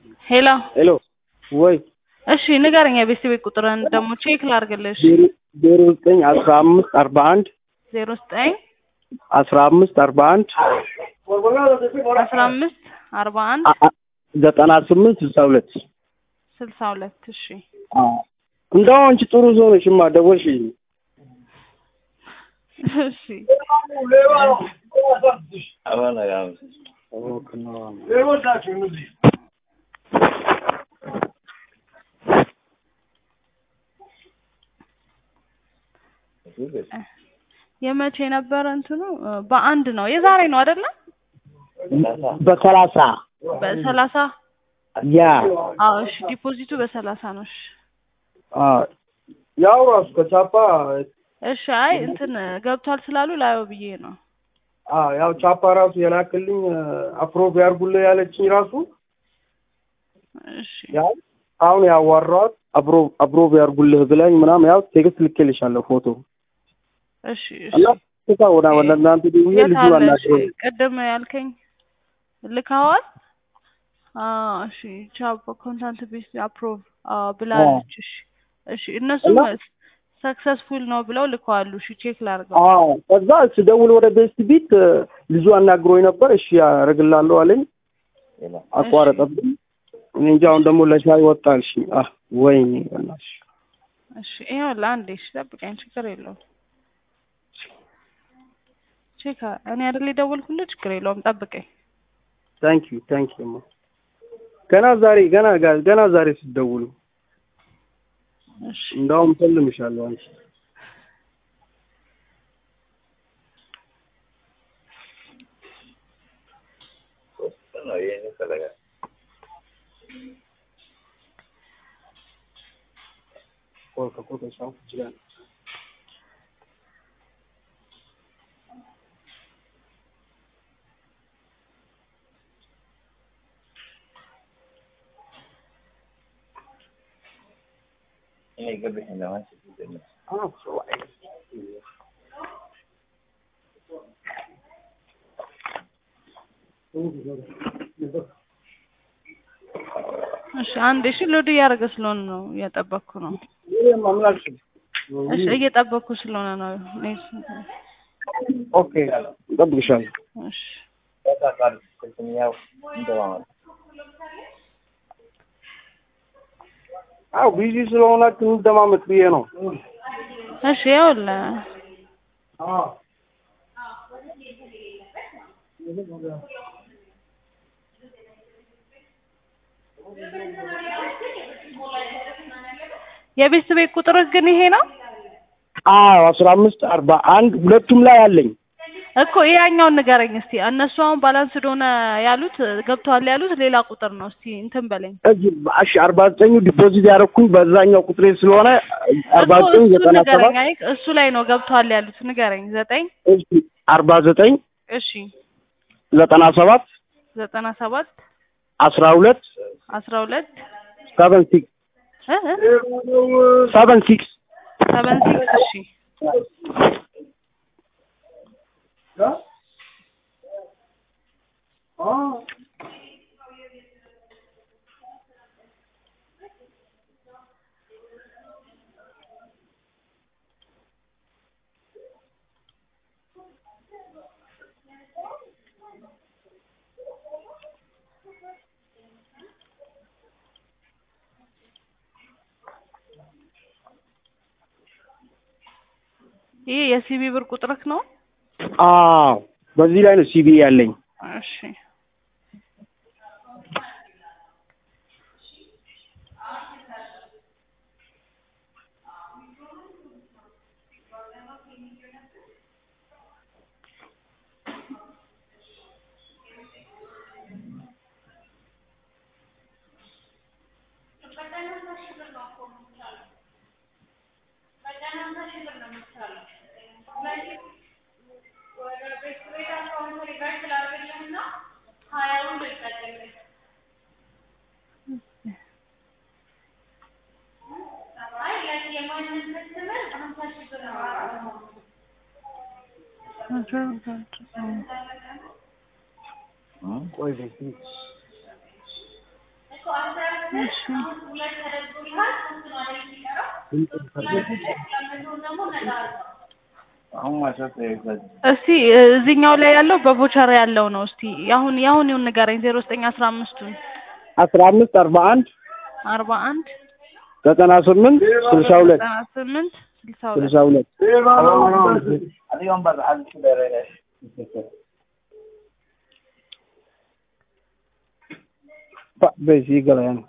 ሄሎ ሄሎ ወይ እሺ ንገረኝ የቤተሰቤ ቁጥርን ደግሞ ቼክ ላድርግልሽ ዜሮ ዘጠኝ አስራ አምስት አርባ አንድ ዜሮ ዘጠኝ አስራ አምስት አርባ አንድ አስራ አምስት አርባ አንድ ዘጠና ስምንት ስልሳ ሁለት ስልሳ ሁለት እሺ እንደው አንቺ ጥሩ ሰው ነሽማ ደወልሽ እሺ የመቼ ነበረ እንትኑ በአንድ ነው የዛሬ ነው አይደለ በሰላሳ በሰላሳ ያ አዎ እሺ ዲፖዚቱ በሰላሳ ነው እሺ ያው ራሱ ከቻፓ እሺ አይ እንትን ገብቷል ስላሉ ላየው ብዬ ነው ያው ቻፓ ራሱ የላክልኝ አፕሮቭ ያርጉልህ ያለችኝ ራሱ እሺ ያው አሁን ያዋራኋት አፕሮቭ አፕሮቭ ያርጉልህ ብላኝ ምናምን ያው ቴክስት ልኬልሻለሁ ፎቶ እሺ እሺ እና ስታ ወደ ወደ እናንተ ደውዬ የት ልጁ አለ? እሺ አናግረው ቅድም ያልከኝ ልካዋል? አዎ እሺ ቻፕ ኮንታንት ቤስ አፕሮቭ ብላለች። እሺ እሺ እነሱም ሰክሰስፉል ነው ብለው ልከዋሉ። እሺ ቼክ ላድርገው። አዎ ከዛ ስደውል ወደ ቤስት ቢት ልጁ አናግሮኝ ነበር። እሺ ያደርግላለሁ አለኝ። አቋረጠብኝ። እኔ እንጃ አሁን ደግሞ ለሻይ ወጣልሽ። አህ ወይኔ በእናትሽ እሺ ይኸውልህ አንዴ እሺ ጠብቀኝ፣ ችግር የለውም። ቼክ እኔ አይደል የደወልኩልህ፣ ችግር የለውም ጠብቀኝ። ታንክ ዩ ታንክ ዩ ማ ገና ዛሬ ገና ገና ዛሬ ስትደውሉ እሺ እንዳውም ሰልምሻለሁ አንቺ እሺ አንዴ እሺ ሎድ እያደረገ ስለሆነ ነው እየጠበቅኩ ነው። እሺ እየጠበቅኩ ስለሆነ ነው። እኔ ኦኬ እጠብቅሻለሁ። እሺ አዎ ቢዚ ስለሆናችሁ እንደማመጥ ብዬ ነው። እሺ ይኸውልህ የቤተሰቤ ቁጥርህ ግን ይሄ ነው አዎ አስራ አምስት አርባ አንድ ሁለቱም ላይ አለኝ። እኮ ያኛውን ንገረኝ እስቲ። እነሱ አሁን ባላንስ ሆነ ያሉት ገብተዋል ያሉት ሌላ ቁጥር ነው። እስቲ እንትን በለኝ እዚህ እሺ አርባ ዘጠኙ ዲፖዚት ያደረኩኝ በዛኛው ቁጥሬ ስለሆነ አርባ እኮ ዘጠኝ እሱ ዘጠና ሰባት ንገረኝ። አይ እሱ ላይ ነው ገብተዋል ያሉት ንገረኝ። ዘጠኝ እሺ አርባ ዘጠኝ እሺ ዘጠና ሰባት ዘጠና ሰባት አስራ ሁለት አስራ ሁለት ሰቨን ሲክስ እ እ ሰቨን ሲክስ ሰቨን ሲክስ እሺ ይህ የሲቢ ብር ቁጥርክ ነው? አዎ በዚህ ላይ ነው ሲቢ ያለኝ። እሺ ቆይ በዚህ እሺ እስቲ እዚህኛው ላይ ያለው በቮቸር ያለው ነው። እስቲ ያሁን ያሁን ይሁን ንገረኝ። ዜሮ ዘጠኝ አስራ አምስቱን አስራ አምስት አርባ አንድ አርባ አንድ ዘጠና ስምንት ስልሳ ሁለት ዘጠና ስምንት ስልሳ ሁለት ስልሳ ሁለት በዚህ ገበያ ነው።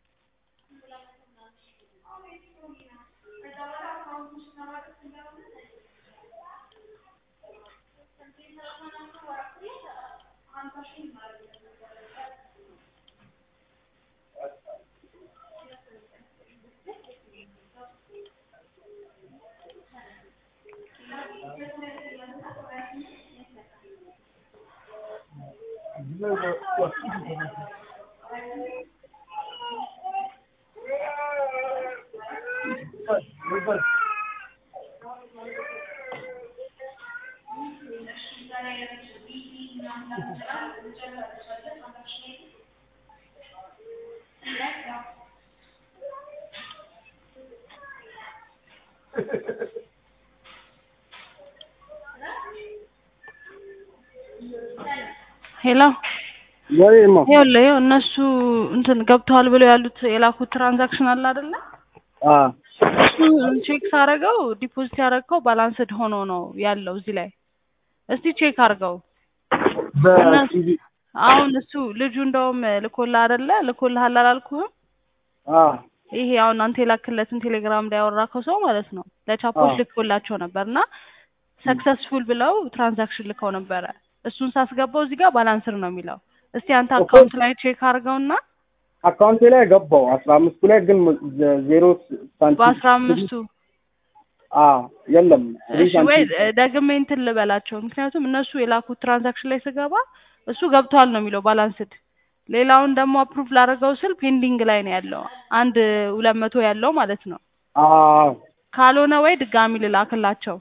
ሄሎ ወይማ ይኸውልህ ይኸው እነሱ እንትን ገብተዋል ብለው ያሉት የላኩት ትራንዛክሽን አለ አይደለ? አ እሱ ቼክ ሳረገው ዲፖዚት ያደረግከው ባላንስድ ሆኖ ነው ያለው እዚህ ላይ። እስቲ ቼክ አድርገው። በቲቪ አሁን እሱ ልጁ እንደውም ልኮልህ አይደለ? ልኮልሃል አላልኩህም? አ ይሄ አሁን አንተ የላክለትን ቴሌግራም ላይ ያወራከው ሰው ማለት ነው ለቻፖች አዎ። ልኮላቸው ነበር እና ሰክሰስፉል ብለው ትራንዛክሽን ልከው ነበረ። እሱን ሳስገባው እዚህ ጋር ባላንስር ነው የሚለው። እስቲ አንተ እኮ- አካውንት ላይ ቼክ አድርገውና አካውንቴ ላይ ገባው አስራ አምስቱ ላይ ግን ዘ- ዜሮ ሳንቲም በአስራ አምስቱ አ የለም እሺ ወይ ደግሜ እንትን ልበላቸው። ምክንያቱም እነሱ የላኩት ትራንዛክሽን ላይ ስገባ እሱ ገብቷል ነው የሚለው ባላንስድ። ሌላውን ደግሞ አፕሩቭ ላደረገው ስል ፔንዲንግ ላይ ነው ያለው አንድ ሁለት መቶ ያለው ማለት ነው። አ ካልሆነ ወይ ድጋሚ ልላክላቸው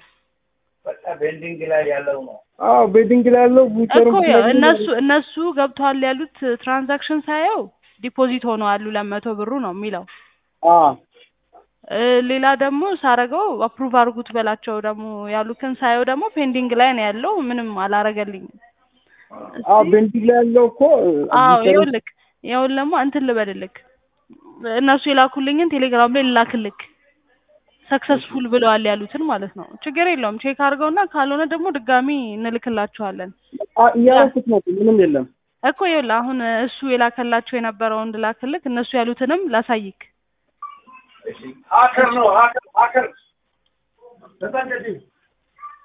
አዎ ቤዲንግ ላይ ያለው ቡቸሩ እኮ ያው እነሱ እነሱ ገብቷል ያሉት ትራንዛክሽን ሳየው ዲፖዚት ሆነዋል ሁለት መቶ ብሩ ነው የሚለው። አ እ ሌላ ደግሞ ሳረገው አፕሩቭ አድርጉት በላቸው ደግሞ ያሉትን ሳየው ደግሞ ፔንዲንግ ላይ ነው ያለው ምንም አላረገልኝም። አዎ ቤዲንግ ላይ ያለው እኮ አዎ ቡቸሩ- ይኸውልህ ይኸውልህ ደግሞ እንትን ልበልልክ እነሱ የላኩልኝን ቴሌግራም ላይ ልላክልክ ሰክሰስፉል ብለዋል ያሉትን ማለት ነው። ችግር የለውም ቼክ አድርገውና ካልሆነ ደግሞ ድጋሚ እንልክላቸዋለን አ እያደረኩት ነው ምንም የለም እኮ ይኸውልህ አሁን እሱ የላከላቸው የነበረውን ልላክልክ እነሱ ያሉትንም ላሳይክ ሀከር ነው ሀከር ሀከር